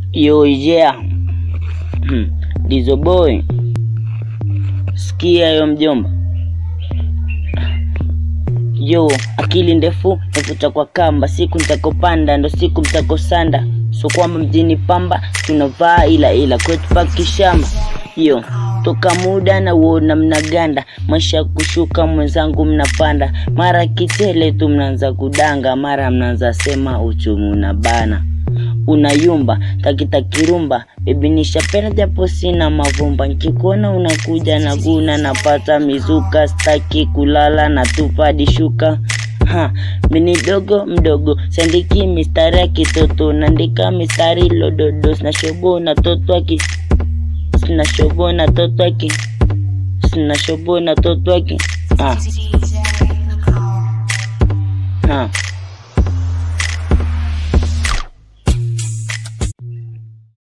Yo yeah. Hmm. Dizo boy. Sikia yo mjomba. Yo, akili ndefu navuta kwa kamba, siku nitakopanda ndo siku mtakosanda. So kwamba mjini pamba tunavaa ila ila kwetu paki shamba. Yo, toka muda na uona mnaganda, maisha kushuka mwenzangu mnapanda, mara kitele tu mnaanza kudanga, mara mnaanza sema uchumi unabana unayumba takitakirumba bebi nishapenda japo sina mavumba nkikuona unakuja na guna napata mizuka staki kulala na tupadi shuka ha mini dogo mdogo sandiki mistari ya kitoto naandika mistari lododo sinashobo na toto aki sinashobo na toto aki sinashobo na toto aki ha ha